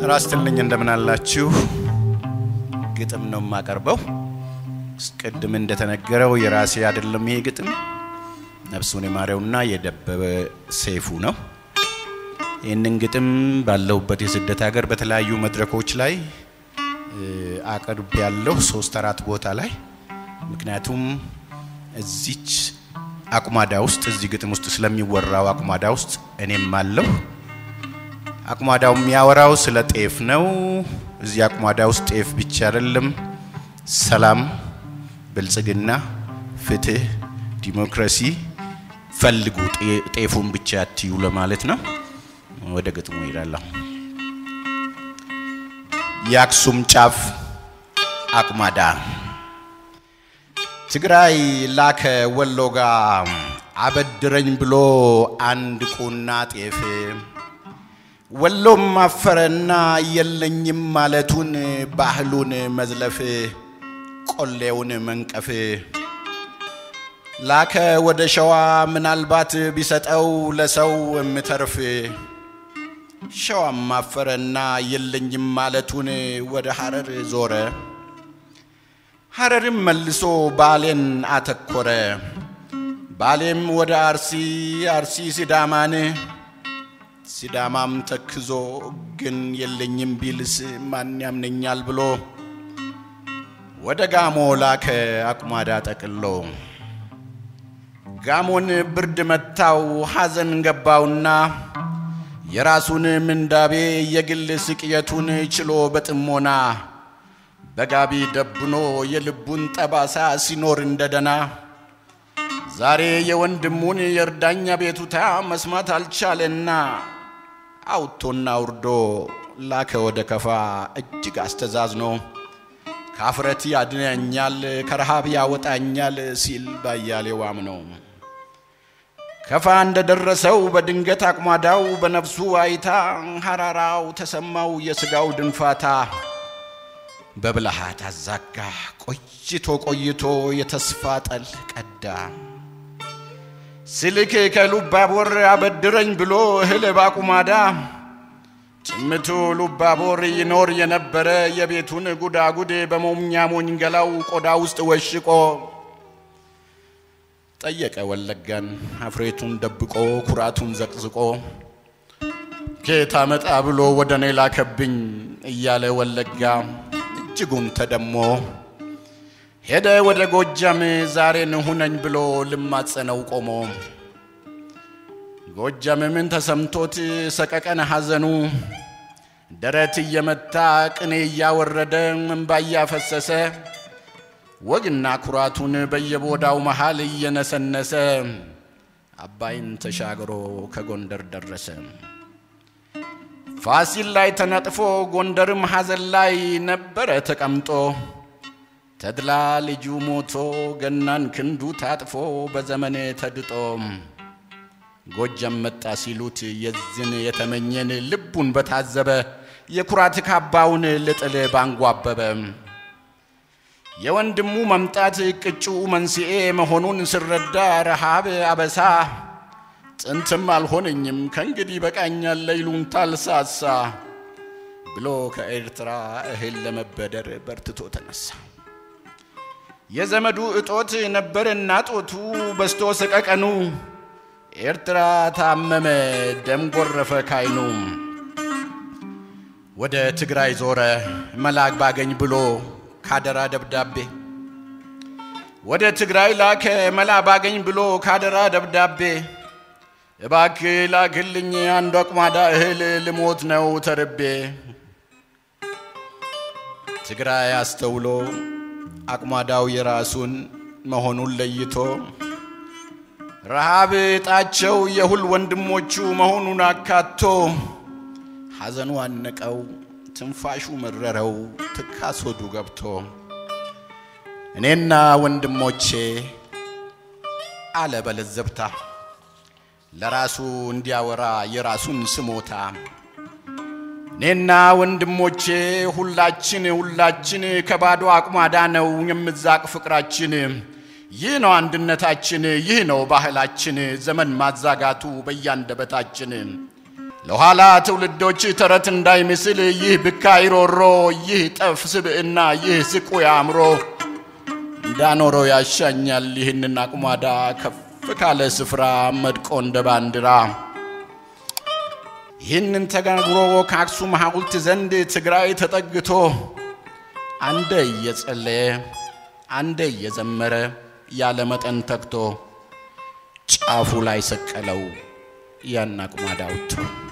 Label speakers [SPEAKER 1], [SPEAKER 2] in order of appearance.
[SPEAKER 1] ጤና ይስጥልኝ እንደምን አላችሁ? ግጥም ነው የማቀርበው። ቅድም እንደተነገረው የራሴ አይደለም ይሄ ግጥም ነፍሱን የማረውና የደበበ ሰይፉ ነው። ይህንን ግጥም ባለሁበት የስደት ሀገር በተለያዩ መድረኮች ላይ አቅርብ ያለው ሶስት አራት ቦታ ላይ ምክንያቱም እዚች አቁማዳ ውስጥ እዚህ ግጥም ውስጥ ስለሚወራው አቁማዳ ውስጥ እኔም አለሁ። አቁማዳው የሚያወራው ስለ ጤፍ ነው። እዚህ አቁማዳ ውስጥ ጤፍ ብቻ አይደለም፣ ሰላም፣ ብልጽግና፣ ፍትህ፣ ዲሞክራሲ ፈልጉ፣ ጤፉን ብቻ አትዩ ለማለት ነው። ወደ ግጥሙ ይላለሁ። የአክሱም ጫፍ አቁማዳ ትግራይ ላከ ወሎ ጋ አበድረኝ ብሎ አንድ ቁና ጤፍ ወሎም አፈረና የለኝም ማለቱን ባህሉን መዝለፍ ቆሌውን መንቀፍ ላከ ወደ ሸዋ ምናልባት ቢሰጠው ለሰው የምተርፍ ሸዋም አፈረና የለኝም ማለቱን ወደ ሐረር ዞረ ሐረርም መልሶ ባሌን አተኮረ ባሌም ወደ አርሲ አርሲ ሲዳማን ሲዳማም ተክዞ ግን የለኝም ቢልስ ማን ያምነኛል ብሎ ወደ ጋሞ ላከ አቁማዳ ጠቅሎ ጋሞን ብርድ መታው ሐዘን ገባውና የራሱን ምንዳቤ የግል ስቅየቱን ችሎ በጥሞና በጋቢ ደብኖ የልቡን ጠባሳ ሲኖር እንደደና ዛሬ የወንድሙን የእርዳኛ ቤቱታ መስማት አልቻለና አውቶና ውርዶ ላከ ወደ ከፋ እጅግ አስተዛዝኖ ካፍረት ያድነኛል ከረሃብ ያወጣኛል ሲል ባያሌው አምነው ከፋ እንደደረሰው በድንገት አቁማዳው በነፍሱ አይታ ሐራራው ተሰማው የሥጋው ድንፋታ በብልሃት አዛጋ ቆይቶ ቆይቶ የተስፋ ጠል ቀዳ ስልክ ከሉባቦር አበድረኝ ብሎ እህል ባቁማዳ ጭምቱ ሉባቦር ይኖር የነበረ የቤቱን ጉዳጉድ በሞኛ ሞኝ ገላው ቆዳ ውስጥ ወሽቆ ጠየቀ ወለጋን አፍሬቱን ደብቆ ኩራቱን ዘቅዝቆ ኬታ መጣ ብሎ ወደ እኔ ላከብኝ እያለ ወለጋ እጅጉን ተደሞ ሄደ ወደ ጎጃም ዛሬን ሁነኝ ብሎ ልማጸነው ቆሞ ጎጃም ምን ተሰምቶት ሰቀቀን ሐዘኑ ደረት እየመታ ቅኔ እያወረደ እንባ እያፈሰሰ ወግና ኩራቱን በየቦዳው መሃል እየነሰነሰ አባይን ተሻግሮ ከጎንደር ደረሰ። ፋሲል ላይ ተነጥፎ ጎንደርም ሐዘን ላይ ነበረ ተቀምጦ ተድላ ልጁ ሞቶ ገናን ክንዱ ታጥፎ በዘመን ተድጦ ጎጃም መጣ ሲሉት የዝን የተመኘን ልቡን በታዘበ የኩራት ካባውን ልጥል ባንጓበበ የወንድሙ መምጣት ቅጩ መንስኤ መሆኑን ስረዳ ረሃብ አበሳ ጥንትም አልሆነኝም ከእንግዲህ በቃኛል ለይሉኝታ አልሳሳ ብሎ ከኤርትራ እህል ለመበደር በርትቶ ተነሳ። የዘመዱ እጦት ነበርና ጦቱ በስቶ ሰቀቀኑ ኤርትራ ታመመ ደም ጎረፈ ካይኑ ወደ ትግራይ ዞረ መላክ ባገኝ ብሎ ካደራ ደብዳቤ ወደ ትግራይ ላከ መላ ባገኝ ብሎ ካደራ ደብዳቤ እባክ ላክልኝ አንዱ አቁማዳ እህል ልሞት ነው ተርቤ ትግራይ አስተውሎ አቁማዳው የራሱን መሆኑን ለይቶ ረሃብ እጣቸው የሁል ወንድሞቹ መሆኑን አካቶ ሐዘኑ አነቀው ትንፋሹ መረረው ትካስ ሆዱ ገብቶ እኔና ወንድሞቼ አለ በለዘብታ ለራሱ እንዲያወራ የራሱን ስሞታ እኔና ወንድሞቼ ሁላችን ሁላችን ከባዶ አቁማዳ ነው የምዛቅ ፍቅራችን። ይህ ነው አንድነታችን፣ ይህ ነው ባህላችን። ዘመን ማዛጋቱ በያንደበታችን ለኋላ ትውልዶች ተረት እንዳይመስል ይህ ብካይ ሮሮ፣ ይህ ጠፍ ስብዕና፣ ይህ ዝቁ አእምሮ እንዳኖረው ያሻኛል ይህንን አቁማዳ ከፍ ካለ ስፍራ መድቆ እንደ ባንዲራ ይህንን ተጋግሮ ከአክሱም ሐውልት ዘንድ ትግራይ ተጠግቶ አንደ እየጸለየ አንደ እየዘመረ ያለ መጠን ተግቶ ጫፉ ላይ ሰቀለው ያን አቁማዳ አውጥቶ